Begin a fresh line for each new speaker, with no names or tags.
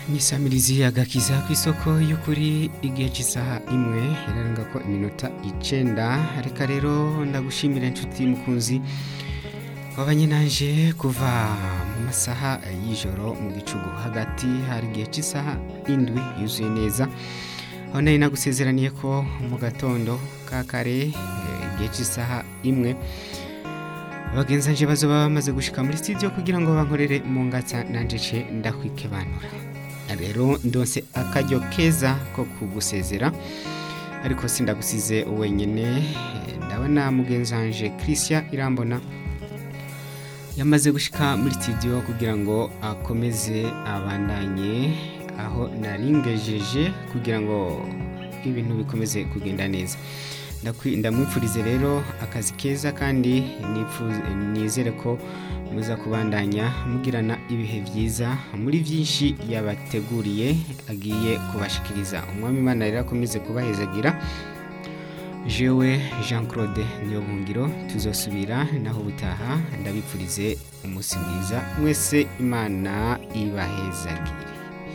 nisamirizi agakiza ku isoko y'ukuri igihe cy'isaha imwe irarenga ko iminota icenda reka rero ndagushimira inshuti mukunzi wabanye nanje kuva mu masaha y'ijoro mu gicugu hagati hari igihe cy'isaha indwi yuzuye neza aho nari nagusezeraniye ko mu gatondo ka kare eh, igihe cy'isaha imwe abagenzi nje bazoba bamaze gushika muri studio kugira ngo bankorere mu ngatsa nanje ce ndakwikebanura rero ndonse akaryo keza ko kugusezera ariko sindagusize wenyine eh, ndabona mugenzi wanje Christian Irambona yamaze gushika muri studio kugira ngo akomeze abandanye aho naringejeje kugira ngo ibintu bikomeze kugenda neza Ndakwi- ndamwifurize rero akazi keza kandi nifuze- nizere ko muza kubandanya mugirana ibihe byiza muri byinshi yabateguriye agiye kubashikiriza umwami imana rero akomeze kubahezagira jewe jean claude niyobungiro tuzosubira naho ubutaha ndabipfurize umunsi mwiza mwese imana ibahezagire